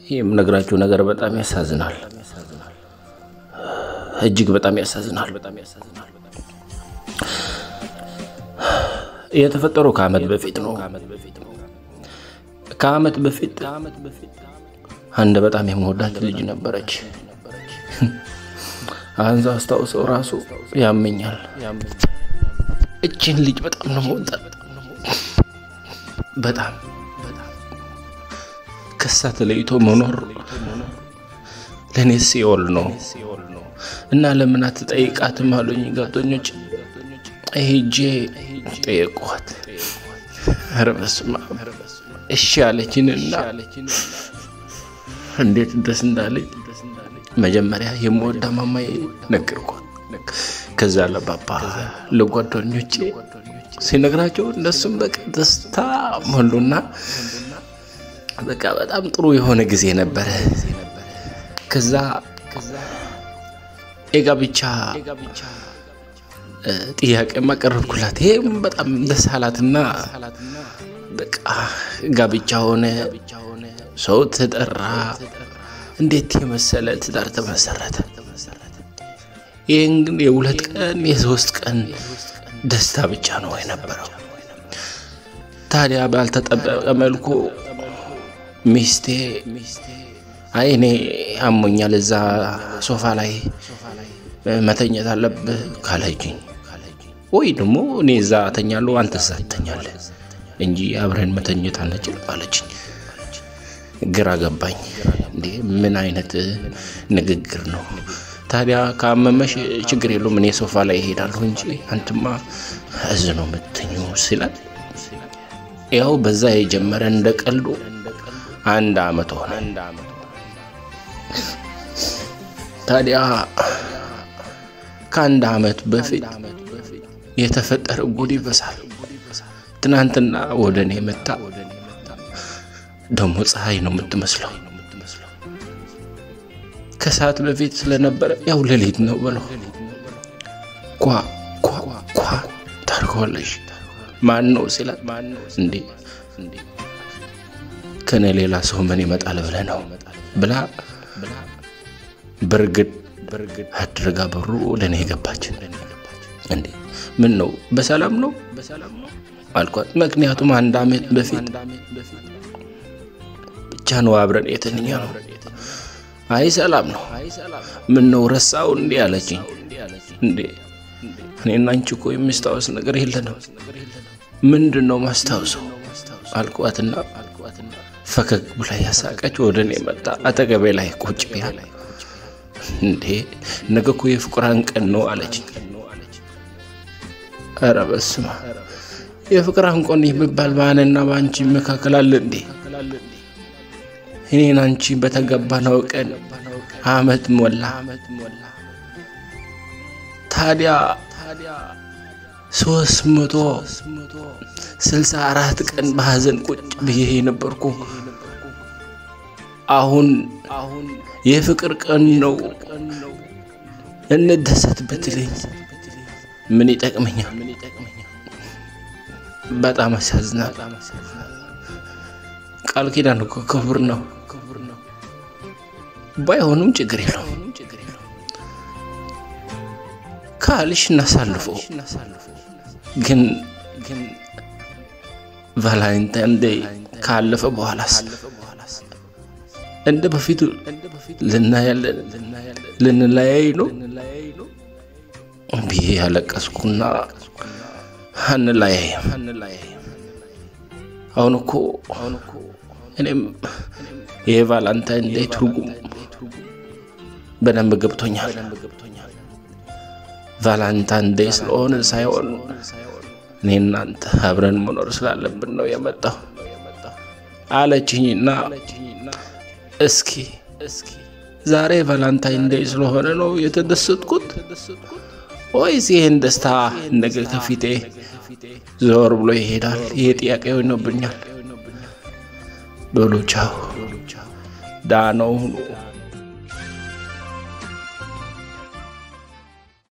የምነግራችሁ ነገር በጣም ያሳዝናል። እጅግ በጣም ያሳዝናል። የተፈጠረው ከዓመት በፊት ነው። ከዓመት በፊት አንድ በጣም የምወዳት ልጅ ነበረች። አንዛ አስታውሰው ራሱ ያመኛል። እችን ልጅ በጣም ነው መወጣት በጣም ከሳ ተለይቶ መኖር ለእኔ ሲኦል ነው እና ለምን አትጠይቃትም አሉኝ ጓደኞች። ሄጄ ጠየቅኳት። ኧረ በስመ አብ እሺ አለችንና እንዴት ደስ እንዳለኝ መጀመሪያ የምወዳ ማማዬ ነገርኳት። ከዛ ለባባ ለጓደኞቼ ሲነግራቸው እነሱም በቃ ደስታ ሞሉና በቃ በጣም ጥሩ የሆነ ጊዜ ነበረ። ከዛ የጋብቻ ጥያቄ ማቀረብኩላት። ይሄም በጣም ደስ አላትና በቃ ጋብቻ ሆነ፣ ሰው ተጠራ። እንዴት የመሰለ ትዳር ተመሰረተ። ይህን ግን የሁለት ቀን የሶስት ቀን ደስታ ብቻ ነው የነበረው። ታዲያ ባልተጠበቀ መልኩ ሚስቴ አይ እኔ አሞኛል እዛ ሶፋ ላይ መተኘት አለብህ ካለችኝ፣ ወይ ደግሞ እኔ እዛ ተኛለሁ አንተ እዛ ትተኛለህ እንጂ አብረን መተኘት አንችልም አለችኝ። ግራ ገባኝ። እንዴ ምን አይነት ንግግር ነው? ታዲያ ካመመሽ ችግር የለውም እኔ ሶፋ ላይ ይሄዳለሁ እንጂ አንትማ እዝ ነው የምትኙ ሲላት፣ ያው በዛ የጀመረ እንደ ቀልዱ አንድ አመት ሆነ። ታዲያ ከአንድ አመት በፊት የተፈጠረ ጉድ ይበሳል። ትናንትና ወደ እኔ መጣ። ደግሞ ፀሐይ ነው የምትመስለው። ከሰዓት በፊት ስለነበረ ያው ሌሊት ነው ብለው ኳ ኳ ኳ ታርገዋለሽ። ማን ነው ሲላት፣ እንዴ ከኔ ሌላ ሰው ምን ይመጣል ብለህ ነው ብላ በርግድ አድርጋ በሩ ወደ እኔ የገባች። እንዴ ምን ነው በሰላም ነው አልኳት። ምክንያቱም አንድ አመት በፊት ብቻ ነው አብረን የተኛ ነው። አይ ሰላም ነው። ምን ነው ረሳው እንዴ አለችኝ። እንዴ እኔና አንቺ እኮ የሚስታወስ ነገር የለንም። ምንድን ነው ማስታውሰው አልኳትና ፈገግ ብላ ያሳቀች ወደ እኔ መጣ። አጠገቤ ላይ ቁጭ ቢያል እንዴ ነገ እኮ የፍቅራን ቀን ነው አለችኝ። ኧረ በስመ አብ የፍቅራን ቀን የሚባል በአንና በአንቺ መካከል አለ እንዴ? እኔን አንቺ በተገባነው ቀን አመት ሞላ። ታዲያ ሶስት መቶ ስልሳ አራት ቀን በሀዘን ቁጭ ብዬ የነበርኩ አሁን የፍቅር ቀን ነው እንደሰት ብትለኝ ምን ይጠቅመኛል? በጣም አሳዝናል። ቃል ኪዳን እኮ ክቡር ነው። ባይሆንም ችግር የለውም ካልሽ እናሳልፈው። ግን ቫላንታይን ዴይ ካለፈ በኋላስ እንደ በፊቱ ልናያለን ልንለያይ ነው ብዬ ያለቀስኩና አንለያይም። አሁን እኮ እኔም የቫላንታይን ዴይ ትርጉም በደንብ ገብቶኛል። ቫላንታይን ዴይ ስለሆነ ሳይሆን እኔ እናንተ አብረን መኖር ስላለብን ነው የመጣው አለችኝና እስኪ ዛሬ ቫላንታይን ዴይ ስለሆነ ነው የተደሰትኩት ወይስ ይህን ደስታ ነገ ከፊቴ ዞር ብሎ ይሄዳል? ይሄ ጥያቄ ሆኖብኛል። በሉ ቻው፣ ዳነው ሁኑ።